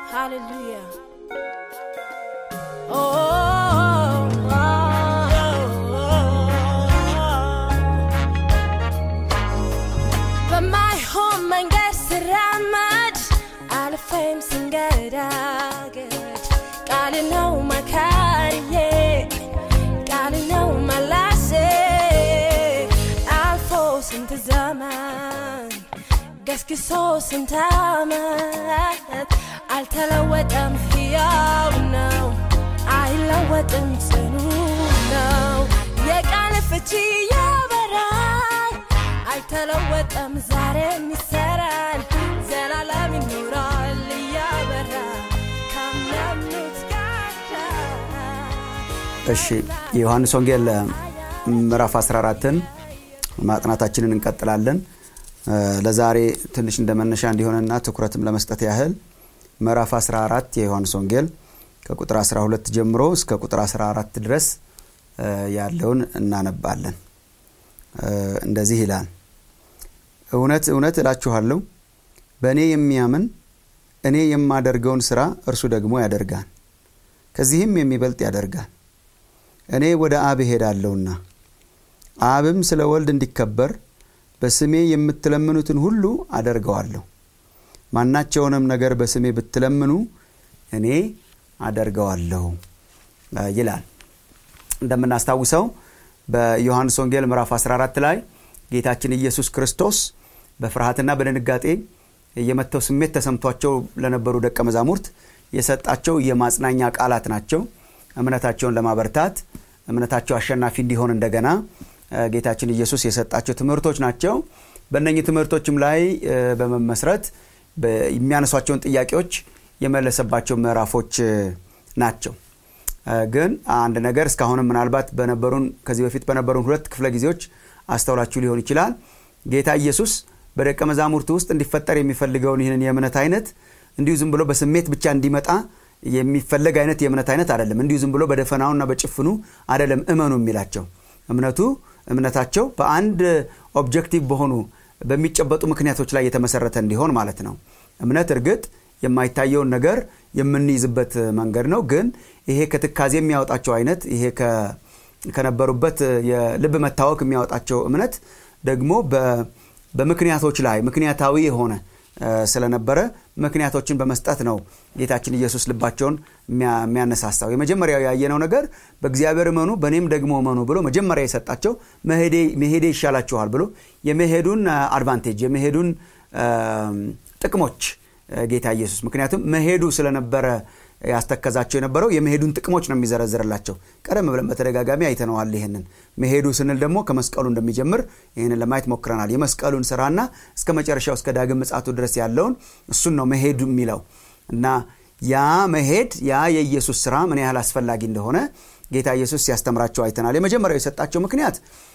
Hallelujah. Oh, oh, oh, በማይሆን መንገድ ስራመድ አልፌም ስንገዳገድ ቃል ነው መካሪዬ ቃል ነው መላሴ አልፎ ስንት ዘመን ገስግሶ ስንት ዓመት አልተለወጠም፣ ሕያው ነው፣ አይለወጥም፣ ጽኑ ነው። የቃል ፍቺ ያበራል፣ አይተለወጠም፣ ዛሬም ይሰራል፣ ዘላለም ይኖራል እያበራ ካመኑት ጋር እሺ የዮሐንስ ወንጌል ምዕራፍ 14ን ማጥናታችንን እንቀጥላለን። ለዛሬ ትንሽ እንደ መነሻ እንዲሆንና ትኩረትም ለመስጠት ያህል ምዕራፍ 14 የዮሐንስ ወንጌል ከቁጥር 12 ጀምሮ እስከ ቁጥር 14 ድረስ ያለውን እናነባለን። እንደዚህ ይላል። እውነት እውነት እላችኋለሁ በእኔ የሚያምን እኔ የማደርገውን ሥራ እርሱ ደግሞ ያደርጋል፣ ከዚህም የሚበልጥ ያደርጋል። እኔ ወደ አብ እሄዳለሁና አብም ስለ ወልድ እንዲከበር በስሜ የምትለምኑትን ሁሉ አደርገዋለሁ። ማናቸውንም ነገር በስሜ ብትለምኑ እኔ አደርገዋለሁ ይላል። እንደምናስታውሰው በዮሐንስ ወንጌል ምዕራፍ 14 ላይ ጌታችን ኢየሱስ ክርስቶስ በፍርሃትና በድንጋጤ የመተው ስሜት ተሰምቷቸው ለነበሩ ደቀ መዛሙርት የሰጣቸው የማጽናኛ ቃላት ናቸው። እምነታቸውን ለማበርታት እምነታቸው አሸናፊ እንዲሆን እንደገና ጌታችን ኢየሱስ የሰጣቸው ትምህርቶች ናቸው። በእነኚህ ትምህርቶችም ላይ በመመስረት የሚያነሷቸውን ጥያቄዎች የመለሰባቸው ምዕራፎች ናቸው። ግን አንድ ነገር እስካሁንም ምናልባት በነበሩን ከዚህ በፊት በነበሩን ሁለት ክፍለ ጊዜዎች አስተውላችሁ ሊሆን ይችላል። ጌታ ኢየሱስ በደቀ መዛሙርቱ ውስጥ እንዲፈጠር የሚፈልገውን ይህንን የእምነት አይነት እንዲሁ ዝም ብሎ በስሜት ብቻ እንዲመጣ የሚፈለግ አይነት የእምነት አይነት አይደለም። እንዲሁ ዝም ብሎ በደፈናውና በጭፍኑ አይደለም እመኑ የሚላቸው እምነቱ እምነታቸው በአንድ ኦብጀክቲቭ በሆኑ በሚጨበጡ ምክንያቶች ላይ የተመሰረተ እንዲሆን ማለት ነው። እምነት እርግጥ የማይታየውን ነገር የምንይዝበት መንገድ ነው። ግን ይሄ ከትካዜ የሚያወጣቸው አይነት ይሄ ከነበሩበት የልብ መታወክ የሚያወጣቸው እምነት ደግሞ በምክንያቶች ላይ ምክንያታዊ የሆነ ስለነበረ ምክንያቶችን በመስጠት ነው ጌታችን ኢየሱስ ልባቸውን የሚያነሳሳው። የመጀመሪያው ያየነው ነገር በእግዚአብሔር እመኑ በእኔም ደግሞ እመኑ ብሎ መጀመሪያ የሰጣቸው መሄዴ ይሻላችኋል ብሎ የመሄዱን አድቫንቴጅ የመሄዱን ጥቅሞች ጌታ ኢየሱስ ምክንያቱም መሄዱ ስለነበረ ያስተከዛቸው የነበረው የመሄዱን ጥቅሞች ነው የሚዘረዝርላቸው። ቀደም ብለን በተደጋጋሚ አይተነዋል። ይህንን መሄዱ ስንል ደግሞ ከመስቀሉ እንደሚጀምር ይህንን ለማየት ሞክረናል። የመስቀሉን ስራና እስከ መጨረሻው እስከ ዳግም ምጽአቱ ድረስ ያለውን እሱን ነው መሄዱ የሚለው እና ያ መሄድ ያ የኢየሱስ ስራ ምን ያህል አስፈላጊ እንደሆነ ጌታ ኢየሱስ ሲያስተምራቸው አይተናል። የመጀመሪያው የሰጣቸው ምክንያት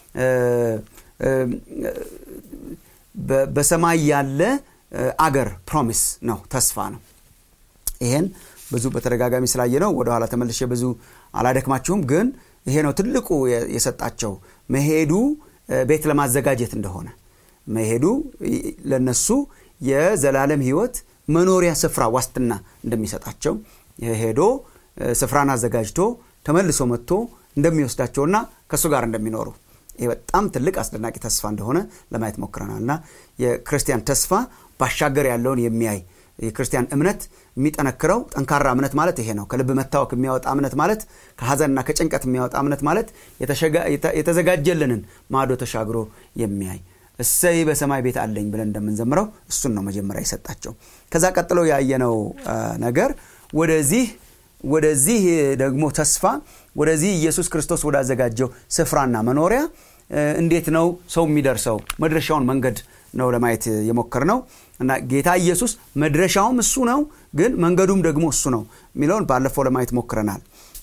በሰማይ ያለ አገር ፕሮሚስ ነው፣ ተስፋ ነው። ይሄን ብዙ በተደጋጋሚ ስላየ ነው ወደኋላ ተመልሼ ብዙ አላደክማችሁም። ግን ይሄ ነው ትልቁ የሰጣቸው መሄዱ ቤት ለማዘጋጀት እንደሆነ መሄዱ ለነሱ የዘላለም ሕይወት መኖሪያ ስፍራ ዋስትና እንደሚሰጣቸው ሄዶ ስፍራን አዘጋጅቶ ተመልሶ መጥቶ እንደሚወስዳቸውና ከእሱ ጋር እንደሚኖሩ ይህ በጣም ትልቅ አስደናቂ ተስፋ እንደሆነ ለማየት ሞክረናል እና የክርስቲያን ተስፋ ባሻገር ያለውን የሚያይ የክርስቲያን እምነት የሚጠነክረው ጠንካራ እምነት ማለት ይሄ ነው። ከልብ መታወክ የሚያወጣ እምነት ማለት ከሐዘንና ከጭንቀት የሚያወጣ እምነት ማለት የተዘጋጀልንን ማዶ ተሻግሮ የሚያይ እሰይ በሰማይ ቤት አለኝ ብለን እንደምንዘምረው እሱን ነው መጀመሪያ የሰጣቸው። ከዛ ቀጥሎ ያየነው ነገር ወደዚህ ወደዚህ ደግሞ ተስፋ ወደዚህ ኢየሱስ ክርስቶስ ወዳዘጋጀው ስፍራና መኖሪያ እንዴት ነው ሰው የሚደርሰው መድረሻውን መንገድ ነው ለማየት የሞከር ነው እና ጌታ ኢየሱስ መድረሻውም እሱ ነው፣ ግን መንገዱም ደግሞ እሱ ነው የሚለውን ባለፈው ለማየት ሞክረናል።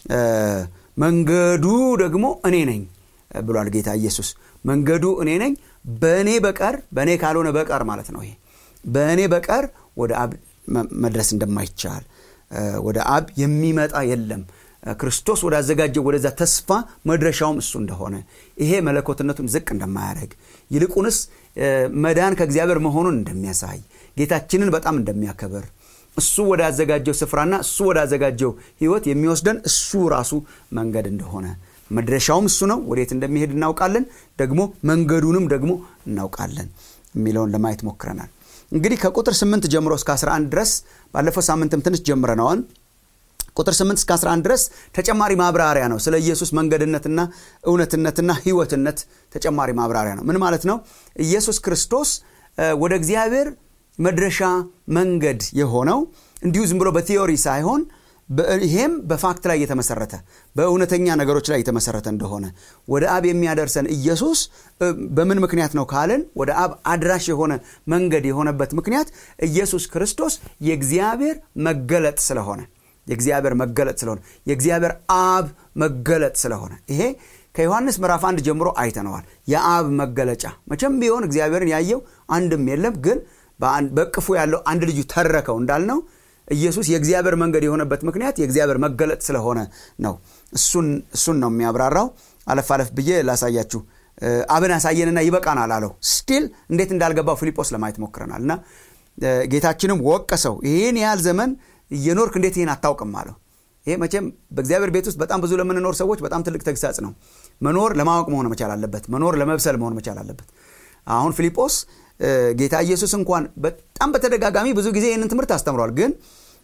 መንገዱ ደግሞ እኔ ነኝ ብሏል ጌታ ኢየሱስ። መንገዱ እኔ ነኝ፣ በእኔ በቀር በእኔ ካልሆነ በቀር ማለት ነው። ይሄ በእኔ በቀር ወደ አብ መድረስ እንደማይቻል ወደ አብ የሚመጣ የለም ክርስቶስ ወዳዘጋጀው ወደዛ ተስፋ መድረሻውም እሱ እንደሆነ ይሄ መለኮትነቱን ዝቅ እንደማያደርግ ይልቁንስ መዳን ከእግዚአብሔር መሆኑን እንደሚያሳይ ጌታችንን በጣም እንደሚያከብር እሱ ወዳዘጋጀው ስፍራና እሱ ወዳዘጋጀው ህይወት የሚወስደን እሱ ራሱ መንገድ እንደሆነ መድረሻውም እሱ ነው ወዴት እንደሚሄድ እናውቃለን ደግሞ መንገዱንም ደግሞ እናውቃለን የሚለውን ለማየት ሞክረናል እንግዲህ ከቁጥር 8 ጀምሮ እስከ 11 ድረስ ባለፈው ሳምንትም ትንሽ ጀምረነዋል ቁጥር 8 እስከ 11 ድረስ ተጨማሪ ማብራሪያ ነው ስለ ኢየሱስ መንገድነትና እውነትነትና ህይወትነት ተጨማሪ ማብራሪያ ነው ምን ማለት ነው ኢየሱስ ክርስቶስ ወደ እግዚአብሔር መድረሻ መንገድ የሆነው እንዲሁ ዝም ብሎ በቲዮሪ ሳይሆን ይሄም በፋክት ላይ የተመሰረተ በእውነተኛ ነገሮች ላይ የተመሰረተ እንደሆነ ወደ አብ የሚያደርሰን ኢየሱስ በምን ምክንያት ነው ካልን ወደ አብ አድራሽ የሆነ መንገድ የሆነበት ምክንያት ኢየሱስ ክርስቶስ የእግዚአብሔር መገለጥ ስለሆነ የእግዚአብሔር መገለጥ ስለሆነ የእግዚአብሔር አብ መገለጥ ስለሆነ ይሄ ከዮሐንስ ምዕራፍ አንድ ጀምሮ አይተነዋል የአብ መገለጫ መቼም ቢሆን እግዚአብሔርን ያየው አንድም የለም ግን በቅፉ ያለው አንድ ልጁ ተረከው እንዳልነው ኢየሱስ የእግዚአብሔር መንገድ የሆነበት ምክንያት የእግዚአብሔር መገለጥ ስለሆነ ነው እሱን ነው የሚያብራራው አለፍ አለፍ ብዬ ላሳያችሁ አብን አሳየንና ይበቃናል አለው ስቲል እንዴት እንዳልገባው ፊልጶስ ለማየት ሞክረናል እና ጌታችንም ወቀሰው ይህን ያህል ዘመን እየኖርክ እንዴት ይህን አታውቅም አለው ይሄ መቼም በእግዚአብሔር ቤት ውስጥ በጣም ብዙ ለምንኖር ሰዎች በጣም ትልቅ ተግሳጽ ነው መኖር ለማወቅ መሆን መቻል አለበት መኖር ለመብሰል መሆን መቻል አለበት አሁን ፊልጶስ ጌታ ኢየሱስ እንኳን በጣም በተደጋጋሚ ብዙ ጊዜ ይህንን ትምህርት አስተምሯል ግን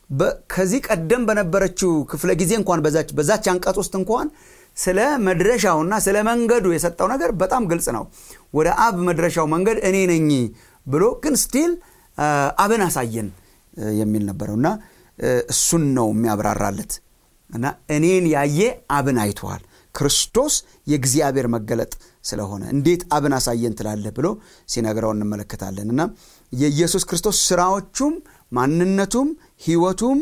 ከዚህ ቀደም በነበረችው ክፍለ ጊዜ እንኳን በዛች አንቀጽ ውስጥ እንኳን ስለ መድረሻውና ስለ መንገዱ የሰጠው ነገር በጣም ግልጽ ነው ወደ አብ መድረሻው መንገድ እኔ ነኝ ብሎ ግን ስቲል አብን አሳየን የሚል ነበረው እና እሱን ነው የሚያብራራለት እና እኔን ያየ አብን አይተዋል ክርስቶስ የእግዚአብሔር መገለጥ ስለሆነ እንዴት አብን አሳየን ትላለህ ብሎ ሲነግረው እንመለከታለን እና የኢየሱስ ክርስቶስ ስራዎቹም ማንነቱም ህይወቱም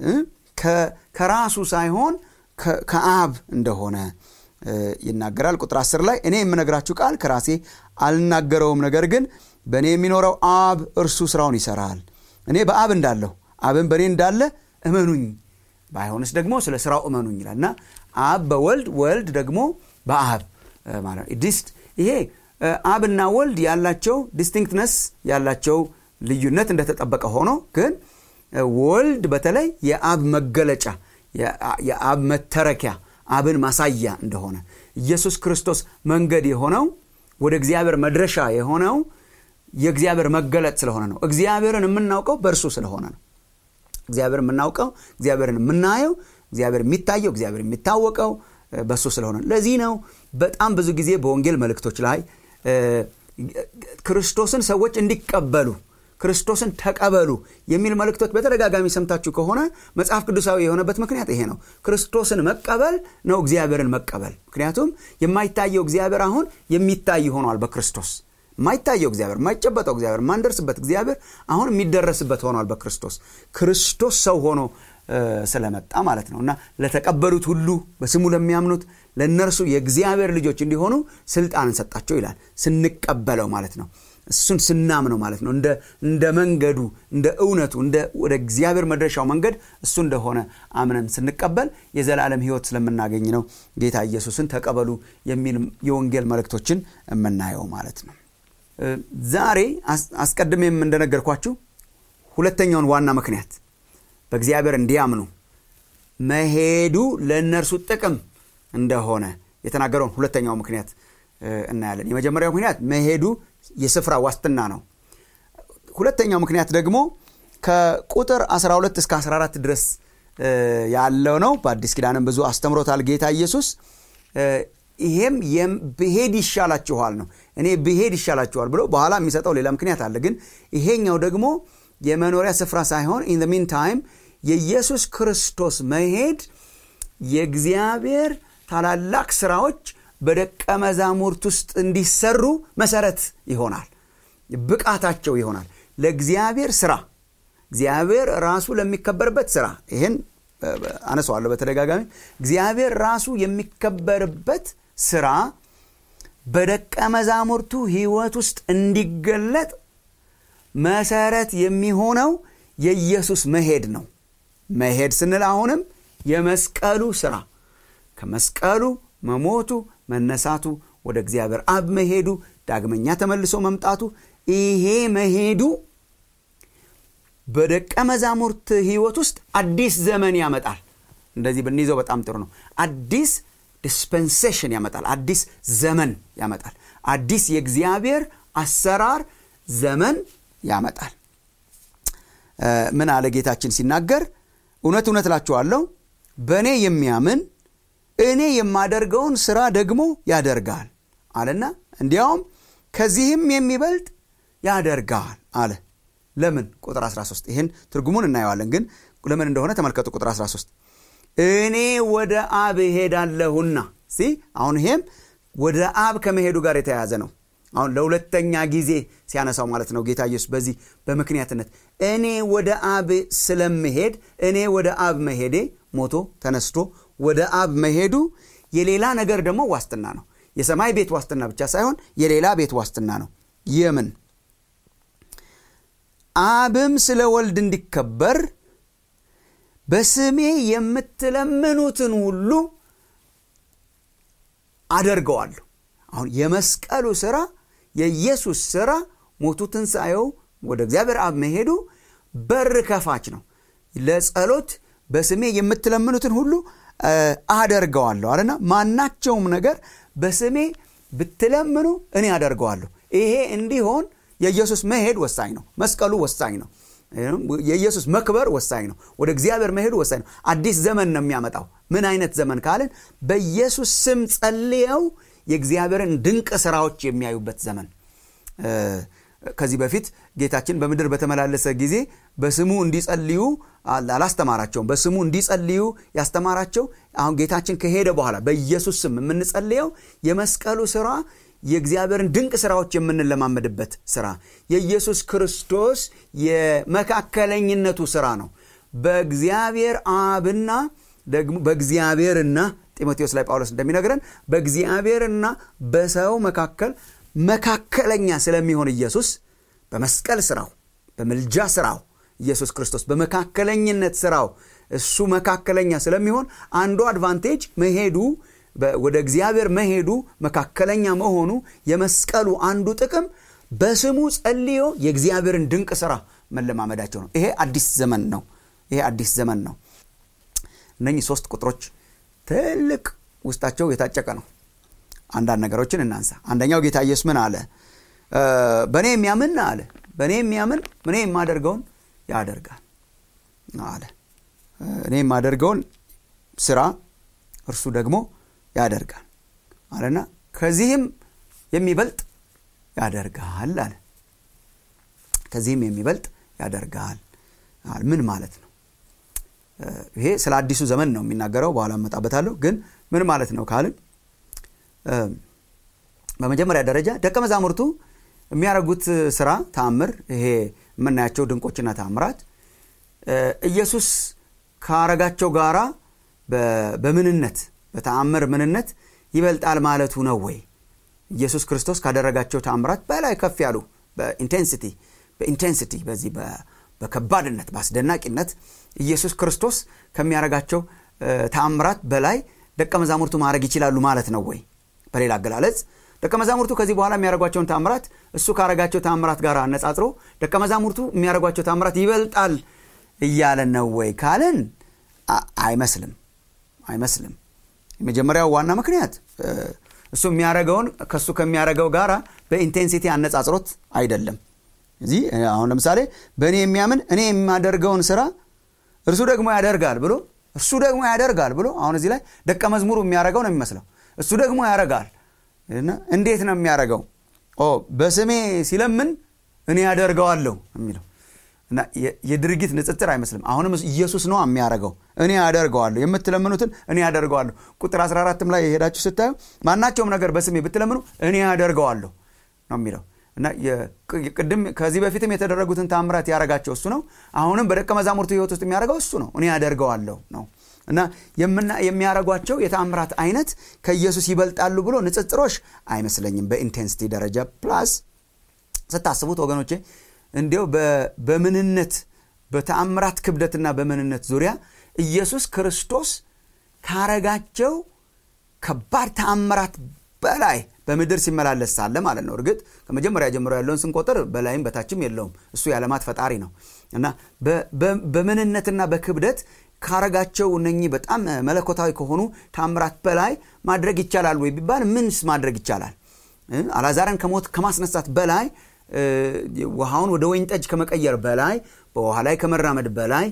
ከራሱ ሳይሆን ከአብ እንደሆነ ይናገራል ቁጥር 10 ላይ እኔ የምነግራችሁ ቃል ከራሴ አልናገረውም ነገር ግን በእኔ የሚኖረው አብ እርሱ ስራውን ይሰራል እኔ በአብ እንዳለሁ አብን በእኔ እንዳለ እመኑኝ ባይሆንስ ደግሞ ስለ ስራው እመኑኝ ይላል እና አብ በወልድ ወልድ ደግሞ በአብ ማለት ዲስት ይሄ አብና ወልድ ያላቸው ዲስቲንክትነስ ያላቸው ልዩነት እንደተጠበቀ ሆኖ ግን ወልድ በተለይ የአብ መገለጫ የአብ መተረኪያ አብን ማሳያ እንደሆነ ኢየሱስ ክርስቶስ መንገድ የሆነው ወደ እግዚአብሔር መድረሻ የሆነው የእግዚአብሔር መገለጥ ስለሆነ ነው እግዚአብሔርን የምናውቀው በእርሱ ስለሆነ ነው እግዚአብሔር የምናውቀው እግዚአብሔርን የምናየው እግዚአብሔር የሚታየው እግዚአብሔር የሚታወቀው በእሱ ስለሆነ ለዚህ ነው በጣም ብዙ ጊዜ በወንጌል መልእክቶች ላይ ክርስቶስን ሰዎች እንዲቀበሉ ክርስቶስን ተቀበሉ የሚል መልእክቶች በተደጋጋሚ ሰምታችሁ ከሆነ መጽሐፍ ቅዱሳዊ የሆነበት ምክንያት ይሄ ነው ክርስቶስን መቀበል ነው እግዚአብሔርን መቀበል ምክንያቱም የማይታየው እግዚአብሔር አሁን የሚታይ ሆኗል በክርስቶስ የማይታየው እግዚአብሔር የማይጨበጠው እግዚአብሔር የማንደርስበት እግዚአብሔር አሁን የሚደረስበት ሆኗል በክርስቶስ ክርስቶስ ሰው ሆኖ ስለመጣ ማለት ነው እና ለተቀበሉት ሁሉ በስሙ ለሚያምኑት ለእነርሱ የእግዚአብሔር ልጆች እንዲሆኑ ስልጣንን ሰጣቸው ይላል ስንቀበለው ማለት ነው እሱን ስናምነው ማለት ነው እንደ መንገዱ እንደ እውነቱ ወደ እግዚአብሔር መድረሻው መንገድ እሱ እንደሆነ አምነን ስንቀበል የዘላለም ህይወት ስለምናገኝ ነው ጌታ ኢየሱስን ተቀበሉ የሚል የወንጌል መልእክቶችን የምናየው ማለት ነው ዛሬ አስቀድሜም እንደነገርኳችሁ ሁለተኛውን ዋና ምክንያት በእግዚአብሔር እንዲያምኑ መሄዱ ለእነርሱ ጥቅም እንደሆነ የተናገረውን ሁለተኛው ምክንያት እናያለን የመጀመሪያው ምክንያት መሄዱ የስፍራ ዋስትና ነው ሁለተኛው ምክንያት ደግሞ ከቁጥር 12 እስከ 14 ድረስ ያለው ነው በአዲስ ኪዳንም ብዙ አስተምሮታል ጌታ ኢየሱስ ይሄም ብሄድ ይሻላችኋል ነው እኔ ብሄድ ይሻላችኋል ብሎ በኋላ የሚሰጠው ሌላ ምክንያት አለ ግን ይሄኛው ደግሞ የመኖሪያ ስፍራ ሳይሆን ኢን ሚን ታይም የኢየሱስ ክርስቶስ መሄድ የእግዚአብሔር ታላላቅ ስራዎች በደቀ መዛሙርት ውስጥ እንዲሰሩ መሰረት ይሆናል ብቃታቸው ይሆናል ለእግዚአብሔር ስራ እግዚአብሔር ራሱ ለሚከበርበት ስራ ይህን አነሰዋለሁ በተደጋጋሚ እግዚአብሔር ራሱ የሚከበርበት ስራ በደቀ መዛሙርቱ ህይወት ውስጥ እንዲገለጥ መሰረት የሚሆነው የኢየሱስ መሄድ ነው መሄድ ስንል አሁንም የመስቀሉ ስራ ከመስቀሉ መሞቱ መነሳቱ ወደ እግዚአብሔር አብ መሄዱ ዳግመኛ ተመልሶ መምጣቱ ይሄ መሄዱ በደቀ መዛሙርት ህይወት ውስጥ አዲስ ዘመን ያመጣል እንደዚህ ብንይዘው በጣም ጥሩ ነው አዲስ ዲስፐንሴሽን ያመጣል አዲስ ዘመን ያመጣል አዲስ የእግዚአብሔር አሰራር ዘመን ያመጣል ምን አለ ጌታችን ሲናገር እውነት እውነት እላችኋለሁ በእኔ የሚያምን እኔ የማደርገውን ስራ ደግሞ ያደርጋል አለና እንዲያውም ከዚህም የሚበልጥ ያደርጋል አለ ለምን ቁጥር 13 ይህን ትርጉሙን እናየዋለን ግን ለምን እንደሆነ ተመልከቱ ቁጥር 13 እኔ ወደ አብ እሄዳለሁና ሲ አሁን ይሄም ወደ አብ ከመሄዱ ጋር የተያያዘ ነው አሁን ለሁለተኛ ጊዜ ሲያነሳው ማለት ነው ጌታ ኢየሱስ በዚህ በምክንያትነት እኔ ወደ አብ ስለምሄድ እኔ ወደ አብ መሄዴ ሞቶ ተነስቶ ወደ አብ መሄዱ የሌላ ነገር ደግሞ ዋስትና ነው የሰማይ ቤት ዋስትና ብቻ ሳይሆን የሌላ ቤት ዋስትና ነው የምን አብም ስለ ወልድ እንዲከበር በስሜ የምትለምኑትን ሁሉ አደርገዋለሁ አሁን የመስቀሉ ስራ የኢየሱስ ስራ ሞቱ ትንሣኤው ወደ እግዚአብሔር አብ መሄዱ በር ከፋች ነው ለጸሎት በስሜ የምትለምኑትን ሁሉ አደርገዋለሁ አለና ማናቸውም ነገር በስሜ ብትለምኑ እኔ አደርገዋለሁ ይሄ እንዲሆን የኢየሱስ መሄድ ወሳኝ ነው መስቀሉ ወሳኝ ነው የኢየሱስ መክበር ወሳኝ ነው ወደ እግዚአብሔር መሄዱ ወሳኝ ነው አዲስ ዘመን ነው የሚያመጣው ምን አይነት ዘመን ካልን በኢየሱስ ስም ጸልየው የእግዚአብሔርን ድንቅ ስራዎች የሚያዩበት ዘመን ከዚህ በፊት ጌታችን በምድር በተመላለሰ ጊዜ በስሙ እንዲጸልዩ አላስተማራቸውም በስሙ እንዲጸልዩ ያስተማራቸው አሁን ጌታችን ከሄደ በኋላ በኢየሱስ ስም የምንጸልየው የመስቀሉ ስራ የእግዚአብሔርን ድንቅ ስራዎች የምንለማመድበት ስራ የኢየሱስ ክርስቶስ የመካከለኝነቱ ስራ ነው በእግዚአብሔር አብና ደግሞ በእግዚአብሔርና ጢሞቴዎስ ላይ ጳውሎስ እንደሚነግረን በእግዚአብሔርና በሰው መካከል መካከለኛ ስለሚሆን ኢየሱስ በመስቀል ስራው በምልጃ ስራው ኢየሱስ ክርስቶስ በመካከለኝነት ስራው እሱ መካከለኛ ስለሚሆን አንዱ አድቫንቴጅ መሄዱ ወደ እግዚአብሔር መሄዱ መካከለኛ መሆኑ የመስቀሉ አንዱ ጥቅም በስሙ ጸልዮ የእግዚአብሔርን ድንቅ ስራ መለማመዳቸው ነው ይሄ አዲስ ዘመን ነው ይሄ አዲስ ዘመን ነው እነኚህ ሶስት ቁጥሮች ትልቅ ውስጣቸው የታጨቀ ነው አንዳንድ ነገሮችን እናንሳ አንደኛው ጌታ ኢየሱስ ምን አለ በእኔ የሚያምን አለ በእኔ የሚያምን እኔ የማደርገውን ያደርጋል አለ እኔ የማደርገውን ስራ እርሱ ደግሞ ያደርጋል አለና ከዚህም የሚበልጥ ያደርጋል አለ ከዚህም የሚበልጥ ያደርጋል ምን ማለት ነው ይሄ ስለ አዲሱ ዘመን ነው የሚናገረው በኋላ እመጣበታለሁ ግን ምን ማለት ነው ካልን በመጀመሪያ ደረጃ ደቀ መዛሙርቱ የሚያደርጉት ስራ ታምር ይሄ የምናያቸው ድንቆችና ታምራት ኢየሱስ ካረጋቸው ጋራ በምንነት በተአምር ምንነት ይበልጣል ማለቱ ነው ወይ ኢየሱስ ክርስቶስ ካደረጋቸው ታምራት በላይ ከፍ ያሉ በኢንቴንሲቲ በኢንቴንሲቲ በዚህ በከባድነት በአስደናቂነት ኢየሱስ ክርስቶስ ከሚያደረጋቸው ታምራት በላይ ደቀ መዛሙርቱ ማድረግ ይችላሉ ማለት ነው ወይ በሌላ አገላለጽ ደቀ መዛሙርቱ ከዚህ በኋላ የሚያደርጓቸውን ታምራት እሱ ካረጋቸው ታምራት ጋር አነጻጽሮ ደቀ መዛሙርቱ የሚያደርጓቸው ታምራት ይበልጣል እያለ ነው ወይ ካልን አይመስልም አይመስልም የመጀመሪያው ዋና ምክንያት እሱ የሚያደረገውን ከእሱ ከሚያደረገው ጋር በኢንቴንሲቲ አነጻጽሮት አይደለም እዚህ አሁን ለምሳሌ በእኔ የሚያምን እኔ የማደርገውን ስራ እርሱ ደግሞ ያደርጋል ብሎ እርሱ ደግሞ ያደርጋል ብሎ አሁን እዚህ ላይ ደቀ መዝሙሩ የሚያደርገው ነው የሚመስለው እሱ ደግሞ ያደርጋል እንዴት ነው የሚያደርገው በስሜ ሲለምን እኔ ያደርገዋለሁ የሚለው እና የድርጊት ንጽጽር አይመስልም አሁንም ኢየሱስ ነው የሚያደርገው እኔ ያደርገዋለሁ የምትለምኑትን እኔ ያደርገዋለሁ ቁጥር 14 ላይ የሄዳችሁ ስታዩ ማናቸውም ነገር በስሜ ብትለምኑ እኔ ያደርገዋለሁ ነው የሚለው እና ቅድም ከዚህ በፊትም የተደረጉትን ታምራት ያረጋቸው እሱ ነው አሁንም በደቀ መዛሙርቱ ህይወት ውስጥ የሚያደርገው እሱ ነው እኔ ያደርገዋለሁ ነው እና የሚያደረጓቸው የታምራት አይነት ከኢየሱስ ይበልጣሉ ብሎ ንጽጽሮች አይመስለኝም በኢንቴንሲቲ ደረጃ ፕላስ ስታስቡት ወገኖቼ እንዲው በምንነት በተአምራት ክብደትና በምንነት ዙሪያ ኢየሱስ ክርስቶስ ካረጋቸው ከባድ ተአምራት በላይ በምድር ሲመላለስ ሳለ ማለት ነው እርግጥ ከመጀመሪያ ጀምሮ ያለውን ስንቆጥር በላይም በታችም የለውም እሱ የዓለማት ፈጣሪ ነው እና በምንነትና በክብደት ካረጋቸው እነኚህ በጣም መለኮታዊ ከሆኑ ታምራት በላይ ማድረግ ይቻላል ወይ ቢባል ምንስ ማድረግ ይቻላል አላዛርን ከሞት ከማስነሳት በላይ ውሃውን ወደ ወይን ጠጅ ከመቀየር በላይ በውሃ ላይ ከመራመድ በላይ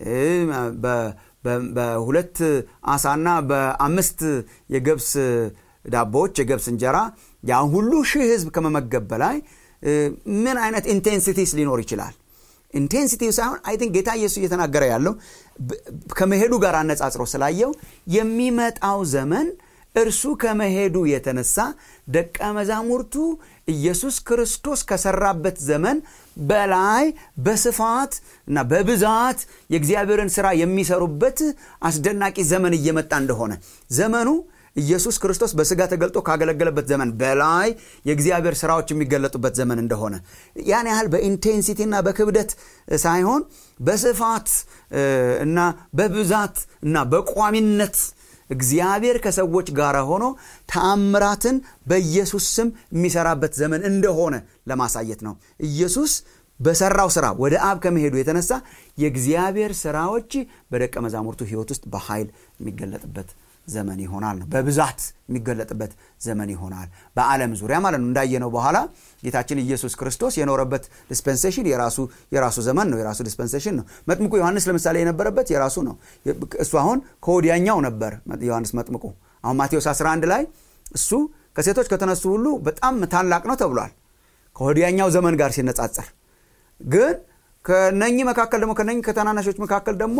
በሁለት አሳና በአምስት የገብስ ዳቦዎች የገብስ እንጀራ ያን ሁሉ ሺህ ህዝብ ከመመገብ በላይ ምን አይነት ኢንቴንሲቲስ ሊኖር ይችላል ኢንቴንሲቲ ሳይሆን አይ ቲንክ ጌታ ኢየሱስ እየተናገረ ያለው ከመሄዱ ጋር አነጻጽሮ ስላየው የሚመጣው ዘመን እርሱ ከመሄዱ የተነሳ ደቀ መዛሙርቱ ኢየሱስ ክርስቶስ ከሰራበት ዘመን በላይ በስፋት እና በብዛት የእግዚአብሔርን ስራ የሚሰሩበት አስደናቂ ዘመን እየመጣ እንደሆነ ዘመኑ ኢየሱስ ክርስቶስ በስጋ ተገልጦ ካገለገለበት ዘመን በላይ የእግዚአብሔር ስራዎች የሚገለጡበት ዘመን እንደሆነ ያን ያህል በኢንቴንሲቲና በክብደት ሳይሆን በስፋት እና በብዛት እና በቋሚነት እግዚአብሔር ከሰዎች ጋር ሆኖ ተአምራትን በኢየሱስ ስም የሚሰራበት ዘመን እንደሆነ ለማሳየት ነው ኢየሱስ በሰራው ስራ ወደ አብ ከመሄዱ የተነሳ የእግዚአብሔር ስራዎች በደቀ መዛሙርቱ ህይወት ውስጥ በኃይል የሚገለጥበት ዘመን ይሆናል ነው በብዛት የሚገለጥበት ዘመን ይሆናል በዓለም ዙሪያ ማለት ነው እንዳየነው በኋላ ጌታችን ኢየሱስ ክርስቶስ የኖረበት ዲስፐንሴሽን የራሱ የራሱ ዘመን ነው የራሱ ዲስፐንሴሽን ነው መጥምቁ ዮሐንስ ለምሳሌ የነበረበት የራሱ ነው እሱ አሁን ከወዲያኛው ነበር ዮሐንስ መጥምቁ አሁን ማቴዎስ 11 ላይ እሱ ከሴቶች ከተነሱ ሁሉ በጣም ታላቅ ነው ተብሏል ከወዲያኛው ዘመን ጋር ሲነጻጸር ግን ከነኚህ መካከል ደግሞ ከነኚህ ከተናናሾች መካከል ደግሞ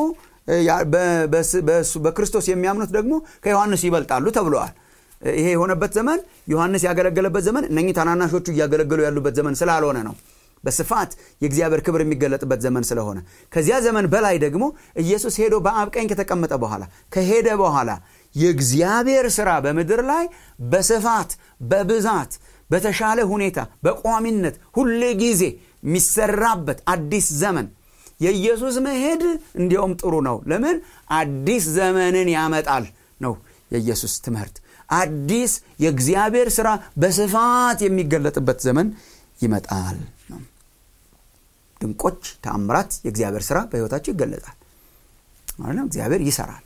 በክርስቶስ የሚያምኑት ደግሞ ከዮሐንስ ይበልጣሉ ተብለዋል ይሄ የሆነበት ዘመን ዮሐንስ ያገለገለበት ዘመን እነኚህ ታናናሾቹ እያገለገሉ ያሉበት ዘመን ስላልሆነ ነው በስፋት የእግዚአብሔር ክብር የሚገለጥበት ዘመን ስለሆነ ከዚያ ዘመን በላይ ደግሞ ኢየሱስ ሄዶ በአብ ቀኝ ከተቀመጠ በኋላ ከሄደ በኋላ የእግዚአብሔር ስራ በምድር ላይ በስፋት በብዛት በተሻለ ሁኔታ በቋሚነት ሁሌ ጊዜ የሚሰራበት አዲስ ዘመን የኢየሱስ መሄድ እንዲያውም ጥሩ ነው ለምን አዲስ ዘመንን ያመጣል ነው የኢየሱስ ትምህርት አዲስ የእግዚአብሔር ስራ በስፋት የሚገለጥበት ዘመን ይመጣል ነው ድንቆች ተአምራት የእግዚአብሔር ስራ በህይወታቸው ይገለጣል ማለት እግዚአብሔር ይሰራል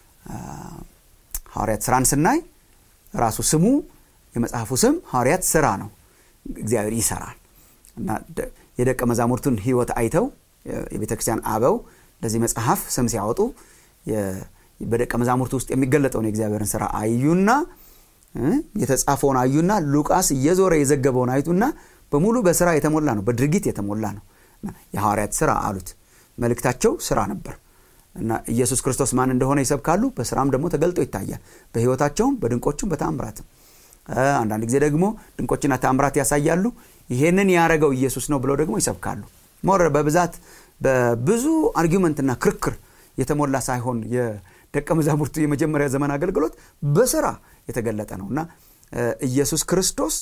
ሐዋርያት ስራን ስናይ ራሱ ስሙ የመጽሐፉ ስም ሐዋርያት ስራ ነው እግዚአብሔር ይሰራል እና የደቀ መዛሙርቱን ህይወት አይተው የቤተ ክርስቲያን አበው ለዚህ መጽሐፍ ስም ሲያወጡ በደቀ መዛሙርቱ ውስጥ የሚገለጠውን የእግዚአብሔርን ስራ አዩና የተጻፈውን አዩና ሉቃስ እየዞረ የዘገበውን አይቱና በሙሉ በስራ የተሞላ ነው በድርጊት የተሞላ ነው የሐዋርያት ስራ አሉት መልእክታቸው ስራ ነበር እና ኢየሱስ ክርስቶስ ማን እንደሆነ ይሰብካሉ በስራም ደግሞ ተገልጦ ይታያል በህይወታቸውም በድንቆቹም በታምራትም አንዳንድ ጊዜ ደግሞ ድንቆችና ታምራት ያሳያሉ ይሄንን ያረገው ኢየሱስ ነው ብለው ደግሞ ይሰብካሉ ሞር በብዛት በብዙ አርጊመንትና ክርክር የተሞላ ሳይሆን የደቀ መዛሙርቱ የመጀመሪያ ዘመን አገልግሎት በስራ የተገለጠ ነው እና ኢየሱስ ክርስቶስ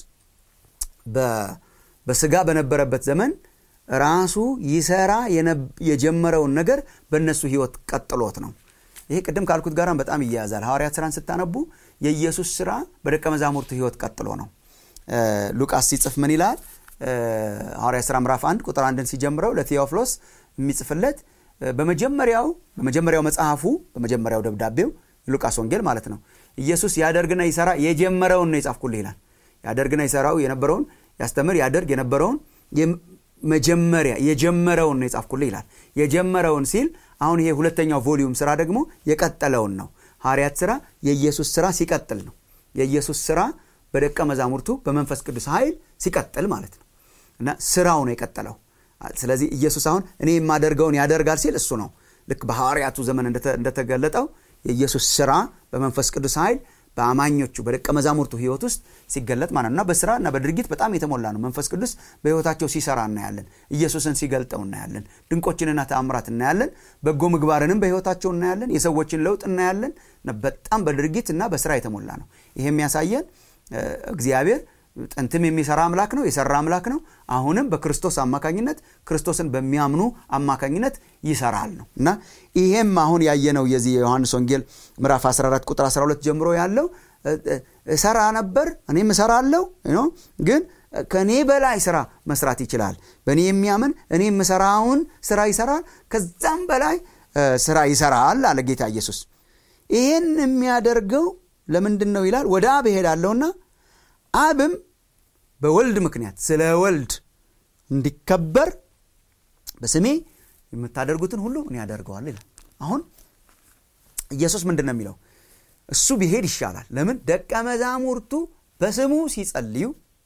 በስጋ በነበረበት ዘመን ራሱ ይሰራ የጀመረውን ነገር በእነሱ ህይወት ቀጥሎት ነው ይሄ ቅድም ካልኩት ጋራም በጣም ይያያዛል ሐዋርያት ስራን ስታነቡ የኢየሱስ ስራ በደቀ መዛሙርቱ ህይወት ቀጥሎ ነው ሉቃስ ሲጽፍ ምን ይላል ሐዋርያ ስራ ምዕራፍ አንድ ቁጥር አንድን ሲጀምረው ለቴዎፍሎስ የሚጽፍለት በመጀመሪያው በመጀመሪያው መጽሐፉ በመጀመሪያው ደብዳቤው ሉቃስ ወንጌል ማለት ነው ኢየሱስ ያደርግና ይሰራ የጀመረውን ነው የጻፍኩልህ ይላል ያደርግና ይሰራው የነበረውን ያስተምር ያደርግ የነበረውን መጀመሪያ የጀመረውን ነው የጻፍኩልህ ይላል የጀመረውን ሲል አሁን ይሄ ሁለተኛው ቮሊዩም ስራ ደግሞ የቀጠለውን ነው ሐዋርያት ስራ የኢየሱስ ስራ ሲቀጥል ነው የኢየሱስ ስራ በደቀ መዛሙርቱ በመንፈስ ቅዱስ ኃይል ሲቀጥል ማለት ነው እና ስራው ነው የቀጠለው ስለዚህ ኢየሱስ አሁን እኔ የማደርገውን ያደርጋል ሲል እሱ ነው ልክ በሐዋርያቱ ዘመን እንደተገለጠው የኢየሱስ ስራ በመንፈስ ቅዱስ ኃይል በአማኞቹ በደቀ መዛሙርቱ ህይወት ውስጥ ሲገለጥ ማለት እና በስራ እና በድርጊት በጣም የተሞላ ነው መንፈስ ቅዱስ በህይወታቸው ሲሰራ እናያለን ኢየሱስን ሲገልጠው እናያለን ድንቆችንና ተአምራት እናያለን በጎ ምግባርንም በህይወታቸው እናያለን የሰዎችን ለውጥ እናያለን በጣም በድርጊት እና በስራ የተሞላ ነው ይሄ የሚያሳየን እግዚአብሔር ጥንትም የሚሰራ አምላክ ነው የሰራ አምላክ ነው አሁንም በክርስቶስ አማካኝነት ክርስቶስን በሚያምኑ አማካኝነት ይሰራል ነው እና ይሄም አሁን ያየነው የዚህ የዮሐንስ ወንጌል ምዕራፍ 14 ቁጥር 12 ጀምሮ ያለው እሰራ ነበር እኔም እሰራለሁ ግን ከእኔ በላይ ስራ መስራት ይችላል በእኔ የሚያምን እኔ የምሰራውን ስራ ይሰራል ከዛም በላይ ስራ ይሰራል አለ ጌታ ኢየሱስ ይህን የሚያደርገው ለምንድን ነው ይላል ወደ አብ እሄዳለሁና አብም በወልድ ምክንያት ስለ ወልድ እንዲከበር በስሜ የምታደርጉትን ሁሉ እኔ ያደርገዋል ይላል አሁን ኢየሱስ ምንድን ነው የሚለው እሱ ቢሄድ ይሻላል ለምን ደቀ መዛሙርቱ በስሙ ሲጸልዩ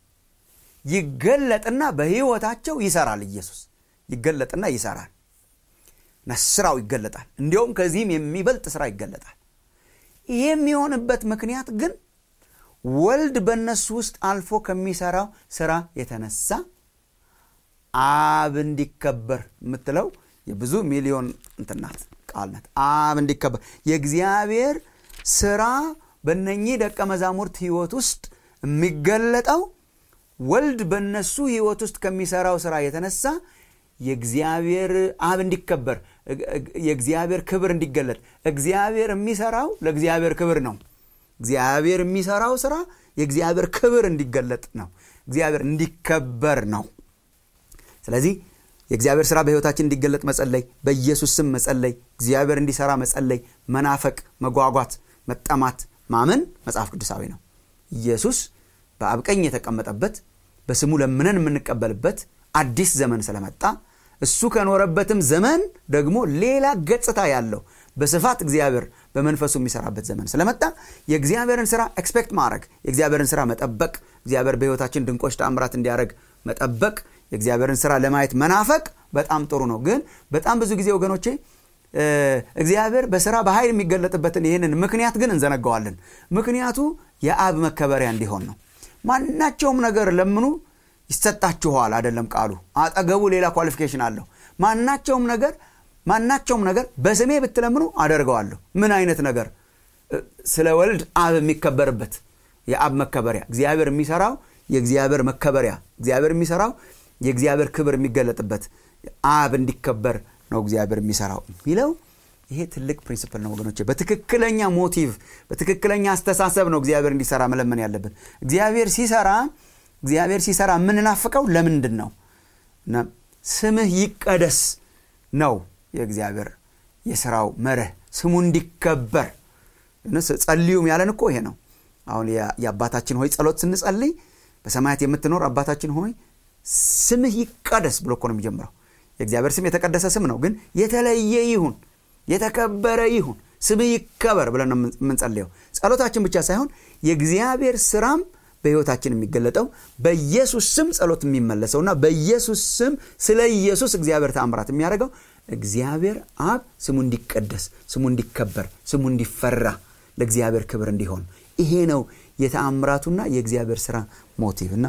ይገለጥና በህይወታቸው ይሰራል ኢየሱስ ይገለጥና ይሰራል እና ስራው ይገለጣል እንዲያውም ከዚህም የሚበልጥ ስራ ይገለጣል ይህ የሚሆንበት ምክንያት ግን ወልድ በእነሱ ውስጥ አልፎ ከሚሰራው ስራ የተነሳ አብ እንዲከበር የምትለው የብዙ ሚሊዮን እንትናት ቃል ናት አብ እንዲከበር የእግዚአብሔር ስራ በነኚህ ደቀ መዛሙርት ህይወት ውስጥ የሚገለጠው ወልድ በእነሱ ህይወት ውስጥ ከሚሰራው ስራ የተነሳ የእግዚአብሔር አብ እንዲከበር የእግዚአብሔር ክብር እንዲገለጥ እግዚአብሔር የሚሰራው ለእግዚአብሔር ክብር ነው እግዚአብሔር የሚሰራው ስራ የእግዚአብሔር ክብር እንዲገለጥ ነው እግዚአብሔር እንዲከበር ነው ስለዚህ የእግዚአብሔር ስራ በህይወታችን እንዲገለጥ መጸለይ በኢየሱስ ስም መጸለይ እግዚአብሔር እንዲሰራ መጸለይ መናፈቅ መጓጓት መጠማት ማመን መጽሐፍ ቅዱሳዊ ነው ኢየሱስ በአብቀኝ የተቀመጠበት በስሙ ለምነን የምንቀበልበት አዲስ ዘመን ስለመጣ እሱ ከኖረበትም ዘመን ደግሞ ሌላ ገጽታ ያለው በስፋት እግዚአብሔር በመንፈሱ የሚሰራበት ዘመን ስለመጣ የእግዚአብሔርን ስራ ኤክስፔክት ማድረግ የእግዚአብሔርን ስራ መጠበቅ እግዚአብሔር በህይወታችን ድንቆች ተአምራት እንዲያደረግ መጠበቅ የእግዚአብሔርን ስራ ለማየት መናፈቅ በጣም ጥሩ ነው ግን በጣም ብዙ ጊዜ ወገኖቼ እግዚአብሔር በስራ በኃይል የሚገለጥበትን ይህንን ምክንያት ግን እንዘነገዋለን ምክንያቱ የአብ መከበሪያ እንዲሆን ነው ማናቸውም ነገር ለምኑ ይሰጣችኋል አይደለም ቃሉ አጠገቡ ሌላ ኳሊፊኬሽን አለው ማናቸውም ነገር ማናቸውም ነገር በስሜ ብትለምኑ አደርገዋለሁ ምን አይነት ነገር ስለ ወልድ አብ የሚከበርበት የአብ መከበሪያ እግዚአብሔር የሚሰራው የእግዚአብሔር መከበሪያ እግዚአብሔር የሚሰራው የእግዚአብሔር ክብር የሚገለጥበት አብ እንዲከበር ነው እግዚአብሔር የሚሰራው የሚለው ይሄ ትልቅ ፕሪንስፕል ነው ወገኖች በትክክለኛ ሞቲቭ በትክክለኛ አስተሳሰብ ነው እግዚአብሔር እንዲሰራ መለመን ያለብን እግዚአብሔር ሲሰራ እግዚአብሔር ሲሰራ የምንናፍቀው ለምንድን ነው ስምህ ይቀደስ ነው የእግዚአብሔር የስራው መርህ ስሙ እንዲከበር ጸልዩም ያለን እኮ ይሄ ነው አሁን የአባታችን ሆይ ጸሎት ስንጸልይ በሰማያት የምትኖር አባታችን ሆይ ስምህ ይቀደስ ብሎ እኮ ነው የሚጀምረው የእግዚአብሔር ስም የተቀደሰ ስም ነው ግን የተለየ ይሁን የተከበረ ይሁን ስምህ ይከበር ብለን ነው የምንጸልየው ጸሎታችን ብቻ ሳይሆን የእግዚአብሔር ስራም በህይወታችን የሚገለጠው በኢየሱስ ስም ጸሎት የሚመለሰውና በኢየሱስ ስም ስለ ኢየሱስ እግዚአብሔር ተአምራት የሚያደርገው እግዚአብሔር አብ ስሙ እንዲቀደስ ስሙ እንዲከበር ስሙ እንዲፈራ ለእግዚአብሔር ክብር እንዲሆን ይሄ ነው የተአምራቱና የእግዚአብሔር ስራ ሞቲቭ እና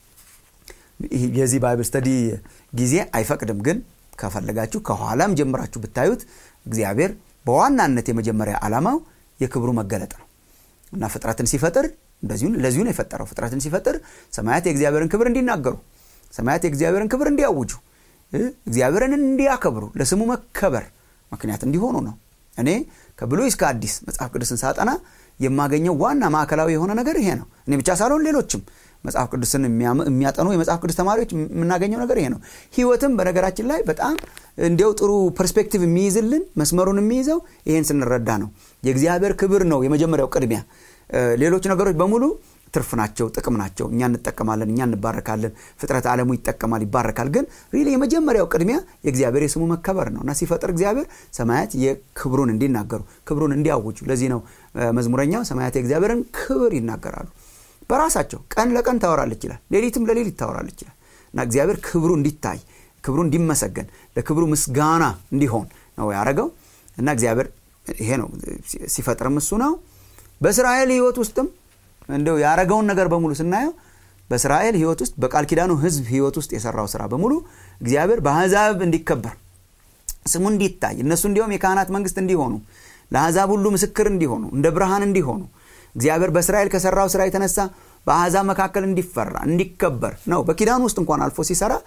የዚህ ባይብል ስተዲ ጊዜ አይፈቅድም ግን ከፈለጋችሁ ከኋላም ጀምራችሁ ብታዩት እግዚአብሔር በዋናነት የመጀመሪያ ዓላማው የክብሩ መገለጥ ነው እና ፍጥረትን ሲፈጥር እንደዚሁ ለዚሁ ነው የፈጠረው ፍጥረትን ሲፈጥር ሰማያት የእግዚአብሔርን ክብር እንዲናገሩ ሰማያት የእግዚአብሔርን ክብር እንዲያውጁ እግዚአብሔርን እንዲያከብሩ ለስሙ መከበር ምክንያት እንዲሆኑ ነው እኔ ከብሉይ እስከ አዲስ መጽሐፍ ቅዱስን ሳጠና የማገኘው ዋና ማዕከላዊ የሆነ ነገር ይሄ ነው እኔ ብቻ ሳልሆን ሌሎችም መጽሐፍ ቅዱስን የሚያጠኑ የመጽሐፍ ቅዱስ ተማሪዎች የምናገኘው ነገር ይሄ ነው ህይወትም በነገራችን ላይ በጣም እንዲያው ጥሩ ፐርስፔክቲቭ የሚይዝልን መስመሩን የሚይዘው ይሄን ስንረዳ ነው የእግዚአብሔር ክብር ነው የመጀመሪያው ቅድሚያ ሌሎች ነገሮች በሙሉ ትርፍ ናቸው ጥቅም ናቸው እኛ እንጠቀማለን እኛ እንባረካለን ፍጥረት ዓለሙ ይጠቀማል ይባረካል ግን ሪሊ የመጀመሪያው ቅድሚያ የእግዚአብሔር የስሙ መከበር ነው እና ሲፈጥር እግዚአብሔር ሰማያት የክብሩን እንዲናገሩ ክብሩን እንዲያውጁ ለዚህ ነው መዝሙረኛው ሰማያት የእግዚአብሔርን ክብር ይናገራሉ በራሳቸው ቀን ለቀን ታወራለች ይላል ሌሊትም ለሌሊት ታወራለች ይላል እና እግዚአብሔር ክብሩ እንዲታይ ክብሩ እንዲመሰገን ለክብሩ ምስጋና እንዲሆን ነው ያደረገው እና እግዚአብሔር ይሄ ነው ሲፈጥርም እሱ ነው በእስራኤል ህይወት ውስጥም እንደው ያረገውን ነገር በሙሉ ስናየው በእስራኤል ህይወት ውስጥ በቃል ኪዳኑ ህዝብ ህይወት ውስጥ የሰራው ስራ በሙሉ እግዚአብሔር በአሕዛብ እንዲከበር ስሙ እንዲታይ እነሱ እንዲሁም የካህናት መንግስት እንዲሆኑ ለአሕዛብ ሁሉ ምስክር እንዲሆኑ እንደ ብርሃን እንዲሆኑ እግዚአብሔር በእስራኤል ከሰራው ስራ የተነሳ በአሕዛብ መካከል እንዲፈራ እንዲከበር ነው በኪዳኑ ውስጥ እንኳን አልፎ ሲሰራ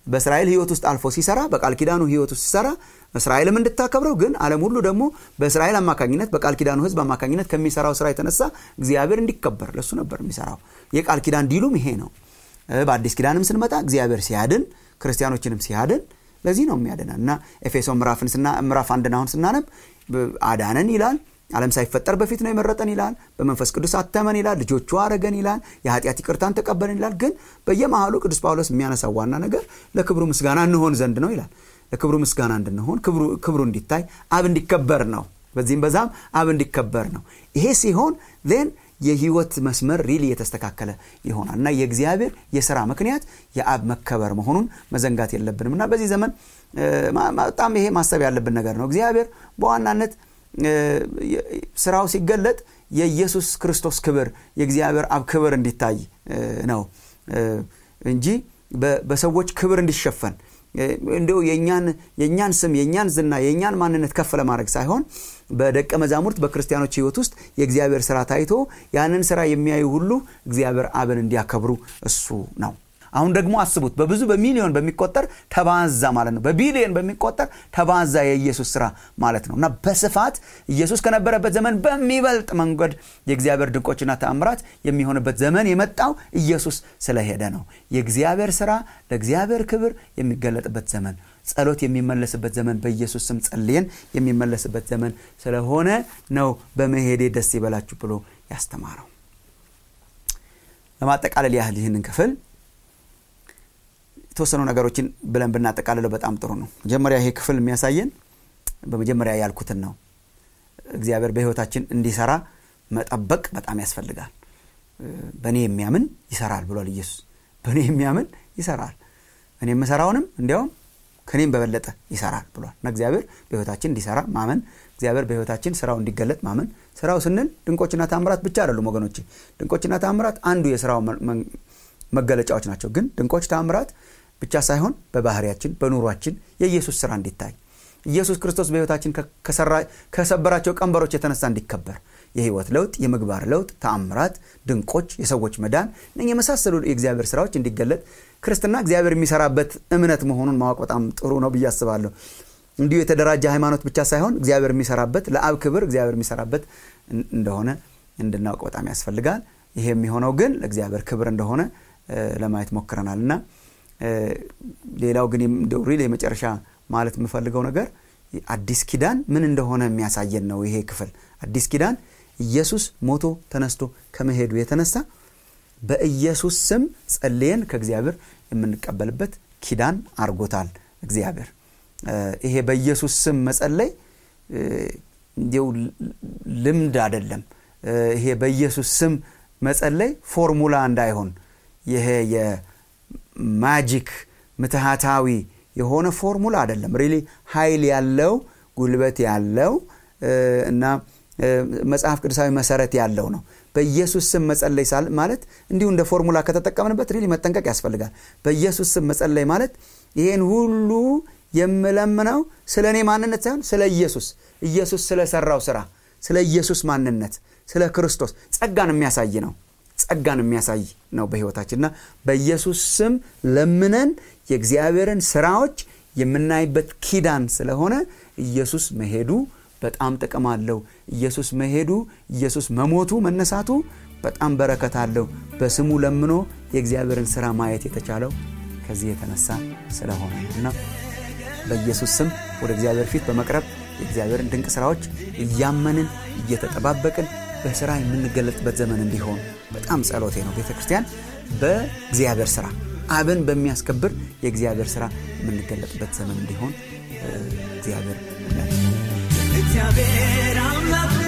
በእስራኤል ህይወት ውስጥ አልፎ ሲሰራ በቃል ኪዳኑ ህይወት ውስጥ ሲሰራ እስራኤልም እንድታከብረው ግን ዓለም ሁሉ ደግሞ በእስራኤል አማካኝነት በቃል ኪዳኑ ህዝብ አማካኝነት ከሚሰራው ስራ የተነሳ እግዚአብሔር እንዲከበር ለሱ ነበር የሚሰራው የቃል ኪዳን ዲሉም ይሄ ነው በአዲስ ኪዳንም ስንመጣ እግዚአብሔር ሲያድን ክርስቲያኖችንም ሲያድን ለዚህ ነው የሚያድነን እና ኤፌሶ ምዕራፍን ምዕራፍ አንድን አሁን ስናነብ አዳነን ይላል ዓለም ሳይፈጠር በፊት ነው የመረጠን ይላል በመንፈስ ቅዱስ አተመን ይላል ልጆቹ አረገን ይላል የኃጢአት ይቅርታን ተቀበልን ይላል ግን በየመሃሉ ቅዱስ ጳውሎስ የሚያነሳው ዋና ነገር ለክብሩ ምስጋና እንሆን ዘንድ ነው ይላል ለክብሩ ምስጋና እንድንሆን ክብሩ እንዲታይ አብ እንዲከበር ነው በዚህም በዛም አብ እንዲከበር ነው ይሄ ሲሆን ን የህይወት መስመር ሪሊ የተስተካከለ ይሆናል እና የእግዚአብሔር የስራ ምክንያት የአብ መከበር መሆኑን መዘንጋት የለብንም እና በዚህ ዘመን በጣም ይሄ ማሰብ ያለብን ነገር ነው እግዚአብሔር በዋናነት ስራው ሲገለጥ የኢየሱስ ክርስቶስ ክብር የእግዚአብሔር አብ ክብር እንዲታይ ነው እንጂ በሰዎች ክብር እንዲሸፈን እንዲሁ የእኛን ስም የእኛን ዝና የእኛን ማንነት ከፍ ለማድረግ ሳይሆን በደቀ መዛሙርት በክርስቲያኖች ህይወት ውስጥ የእግዚአብሔር ስራ ታይቶ ያንን ስራ የሚያዩ ሁሉ እግዚአብሔር አብን እንዲያከብሩ እሱ ነው አሁን ደግሞ አስቡት በብዙ በሚሊዮን በሚቆጠር ተባዛ ማለት ነው በቢሊዮን በሚቆጠር ተባዛ የኢየሱስ ስራ ማለት ነው እና በስፋት ኢየሱስ ከነበረበት ዘመን በሚበልጥ መንገድ የእግዚአብሔር ድንቆችና ተአምራት የሚሆንበት ዘመን የመጣው ኢየሱስ ስለሄደ ነው የእግዚአብሔር ስራ ለእግዚአብሔር ክብር የሚገለጥበት ዘመን ጸሎት የሚመለስበት ዘመን በኢየሱስ ስም ጸልየን የሚመለስበት ዘመን ስለሆነ ነው በመሄዴ ደስ ይበላችሁ ብሎ ያስተማረው ለማጠቃለል ያህል ይህንን ክፍል የተወሰኑ ነገሮችን ብለን ብናጠቃልለው በጣም ጥሩ ነው መጀመሪያ ይሄ ክፍል የሚያሳየን በመጀመሪያ ያልኩትን ነው እግዚአብሔር በህይወታችን እንዲሰራ መጠበቅ በጣም ያስፈልጋል በእኔ የሚያምን ይሰራል ብሏል ኢየሱስ በእኔ የሚያምን ይሰራል እኔ የምሰራውንም እንዲያውም ከኔም በበለጠ ይሰራል ብሏል እና እግዚአብሔር በህይወታችን እንዲሰራ ማመን እግዚአብሔር በህይወታችን ስራው እንዲገለጥ ማመን ስራው ስንል ድንቆችና ታምራት ብቻ አይደሉም ወገኖች ድንቆችና ታምራት አንዱ የስራው መገለጫዎች ናቸው ግን ድንቆች ታምራት ብቻ ሳይሆን በባህሪያችን በኑሯችን የኢየሱስ ስራ እንዲታይ ኢየሱስ ክርስቶስ በህይወታችን ከሰበራቸው ቀንበሮች የተነሳ እንዲከበር የህይወት ለውጥ የምግባር ለውጥ ተአምራት ድንቆች የሰዎች መዳን እነ የመሳሰሉ የእግዚአብሔር ስራዎች እንዲገለጥ ክርስትና እግዚአብሔር የሚሰራበት እምነት መሆኑን ማወቅ በጣም ጥሩ ነው ብዬ አስባለሁ እንዲሁ የተደራጀ ሃይማኖት ብቻ ሳይሆን እግዚአብሔር የሚሰራበት ለአብ ክብር እግዚአብሔር የሚሰራበት እንደሆነ እንድናውቅ በጣም ያስፈልጋል ይሄ የሚሆነው ግን ለእግዚአብሔር ክብር እንደሆነ ለማየት ሞክረናል እና ሌላው ግን ሪል የመጨረሻ ማለት የምፈልገው ነገር አዲስ ኪዳን ምን እንደሆነ የሚያሳየን ነው ይሄ ክፍል አዲስ ኪዳን ኢየሱስ ሞቶ ተነስቶ ከመሄዱ የተነሳ በኢየሱስ ስም ጸልየን ከእግዚአብሔር የምንቀበልበት ኪዳን አርጎታል እግዚአብሔር ይሄ በኢየሱስ ስም መጸለይ እንዲው ልምድ አይደለም ይሄ በኢየሱስ ስም መጸለይ ፎርሙላ እንዳይሆን ይሄ የማጂክ ምትሃታዊ የሆነ ፎርሙላ አይደለም ሪሊ ኃይል ያለው ጉልበት ያለው እና መጽሐፍ ቅዱሳዊ መሰረት ያለው ነው በኢየሱስ ስም መጸለይ ማለት እንዲሁ እንደ ፎርሙላ ከተጠቀምንበት ሪሊ መጠንቀቅ ያስፈልጋል በኢየሱስ ስም መጸለይ ማለት ይሄን ሁሉ የምለምነው ስለ እኔ ማንነት ሳይሆን ስለ ኢየሱስ ኢየሱስ ስለሰራው ስራ ስለ ኢየሱስ ማንነት ስለ ክርስቶስ ጸጋን የሚያሳይ ነው ጸጋን የሚያሳይ ነው በህይወታችንና በኢየሱስ ስም ለምነን የእግዚአብሔርን ስራዎች የምናይበት ኪዳን ስለሆነ ኢየሱስ መሄዱ በጣም ጥቅም አለው ኢየሱስ መሄዱ ኢየሱስ መሞቱ መነሳቱ በጣም በረከት አለው በስሙ ለምኖ የእግዚአብሔርን ስራ ማየት የተቻለው ከዚህ የተነሳ ስለሆነ እና በኢየሱስ ስም ወደ እግዚአብሔር ፊት በመቅረብ የእግዚአብሔርን ድንቅ ስራዎች እያመንን እየተጠባበቅን በስራ የምንገለጥበት ዘመን እንዲሆን በጣም ጸሎቴ ነው ቤተ ክርስቲያን በእግዚአብሔር ስራ አብን በሚያስከብር የእግዚአብሔር ስራ የምንገለጥበት ዘመን እንዲሆን እግዚአብሔር እግዚአብሔር አምላክ